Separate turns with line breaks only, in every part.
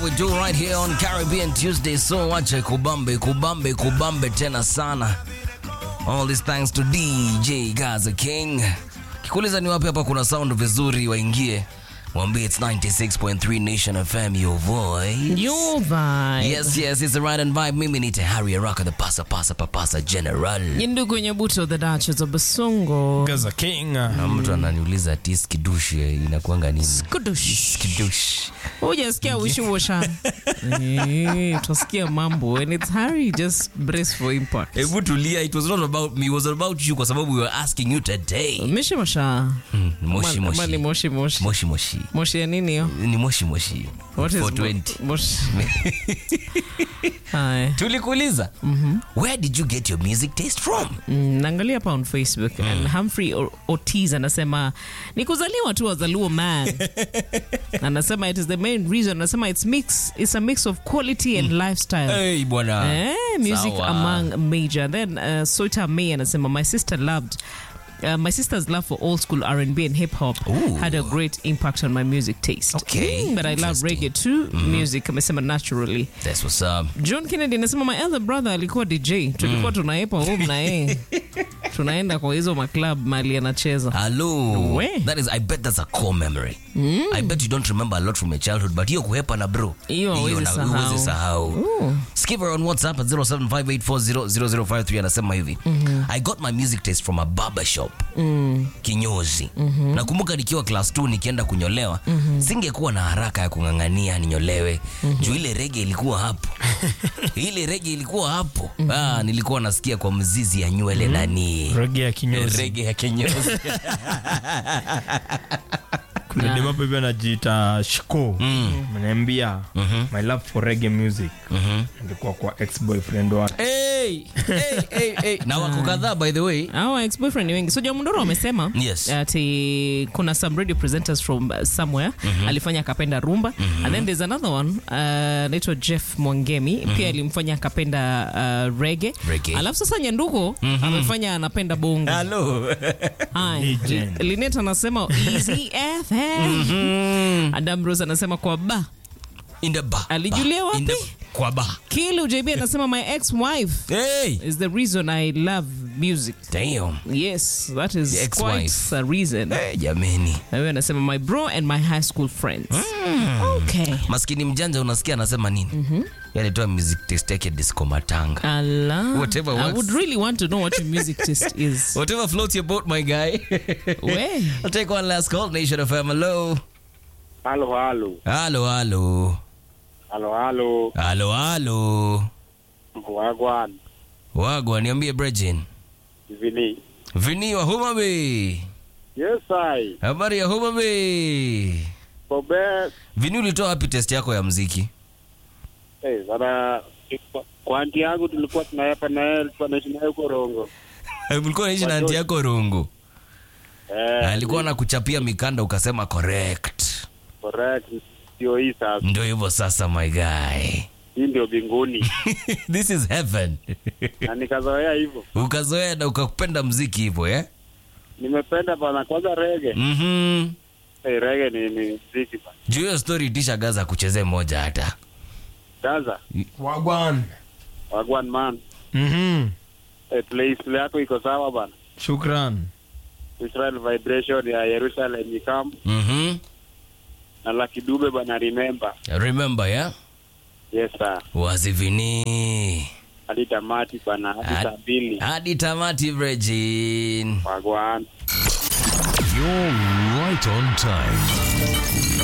We do right here on Caribbean Tuesday. So wache kubambe kubambe kubambe tena sana. All this thanks to DJ Gaza King. Kikuuliza ni wapi hapa kuna sound vizuri, waingie mwambie it's 96.3 Nation FM, your voice.
Your vibe.
Yes, yes, it's the right and vibe. Mimi ni Harry Araka, the pasa pasa papasa general.
Ndugu Nyabuto, the Duchess of Basongo.
Gaza King.
Na mtu ananiuliza ati skidushi inakuanga nini?
Kudush.
Skidushi.
Hujasikia wishi washa. Eh, Utasikia mambo and it's Harry just brace for impact.
Hebu tulia, it was not about me, it was about you kwa sababu we were asking you today.
Mishi washa.
Hmm, moshi
Ama- ama ni
moshi.
moshi moshi.
Moshi moshi.
Moshi ya nini hiyo?
Ni moshi moshi.
What is
420.
mo- moshi? Haya.
Tulikuuliza. Where did you get your music taste from?
Mm, naangalia hapa on facebook and humphrey O- ortiz anasema ni kuzaliwa tu wazaluo man anasema it is the main reason anasema it's mix it's a mix of quality and lifestyle
Hey, bwana.
Eh, music
Sawa.
among major then uh, soita may anasema my sister loved Uh, my sister's love for old school R&B and hip hop
Ooh.
had a great impact on my music taste.
Okay,
Mm, but I love
interesting.
reggae too. Music amesema naturally.
That's what's up.
John Kennedy anasema my elder brother alikuwa DJ, tulikuwa tunaepa home na yeye tunaenda kwa hizo maclub mali anacheza.
Hello.
We.
That is, I bet that's a core memory. I bet you don't remember a lot from your childhood, but hiyo kuhepa na bro.
Hiyo hauwezi
na-
sahau.
huwezi sahau. Skiver on WhatsApp at 0758400053 anasema hivi. I got my music taste from a barber shop. Kinyozi. Nakumbuka nikiwa class 2 nikienda kunyolewa, singekuwa na haraka ya kung'ang'ania ninyolewe. Juu ile rege ilikuwa hapo. ile rege ilikuwa hapo. Ah, nilikuwa nasikia kwa mzizi ya nywele nani.
Rege ya kinyozi.
Rege ya kinyozi.
Kuna demo hapa hivi anajiita Shiko. Mnaambia my love for reggae music. Ndikuwa kwa ex boyfriend wake.
Hey, hey, hey, hey. na wako kadhaa by the way
Our ex-boyfriend ni wengi. So Jamundoro wamesema
Yes.
ati kuna some radio presenters from uh, somewhere alifanya akapenda rumba and then there's another one uh, anaitwa Jeff Mwangemi pia alimfanya akapenda uh, reggae.
Reggae.
Alafu sasa Nyanduko amefanya anapenda bongo.
halo
Haya.
Legend.
Linet anasema Easy FM. Adam Rose anasema kwa ba.
in the bar
Alijulia
bar. In the-
wapi?
kwa ba
Kilu JB anasema my ex-wife
hey
is the reason I love music.
damn
Yes, that is
The
quite
ex-wife.
a reason.
hey, jameni
Na wewe anasema my bro and my high school friends. Okay.
maskini mjanja unasikia anasema nini mm-hmm. alitoa music taste yake disco matanga
Allah.
Whatever
I
works.
would really want to know what your music taste is.
whatever floats your boat my guy
Where?
I'll take one last call nation of hello
Halo, halo,
halo halo
halo, halo,
halo halo
wagwan,
wagwa niambie brejin
vini.
vini wa homa bay
Yes, I.
habari ya homa bay
Kobe,
vini ulitoa wapi test yako ya mziki
eh, sana kwa anti yangu tulikuwa tunaepa na yeye, alikuwa naishi naye huko Rongo.
ulikuwa naishi na anti yako rungu
Eh,
alikuwa na kuchapia mikanda ukasema correct
correct. Ndio hii sasa.
ndo hivyo sasa my guy
Hii ndio binguni.
this is heaven
na nikazoea hivyo.
ukazoea na ukapenda mziki hivyo eh?
Nimependa bana kwanza rege.
mm-hmm.
Eh, rege ni ni muziki bana.
juu hiyo story itisha gaza kuchezee moja hata
Gaza,
Wagwan.
wagwan man.
Mhm.
Eh, playlist yako iko sawa bana.
Shukran.
Israel Vibration ya Jerusalem Ikam
mm-hmm.
na Lucky Dube bana remember.
remember yeah?
Yes sir.
wazivini
Hadi tamati bana, hadi
Hadi-
saa mbili.
hadi tamati vrejin
Wagwan.
You're right on time.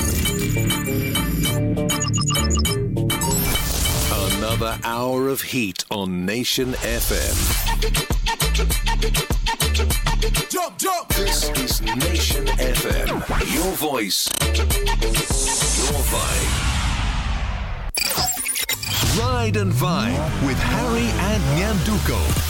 Another hour of heat on Nation FM. Jump, jump. This is Nation FM. Your voice, your vibe. Ride and Vibe with Harry and Nyanduko.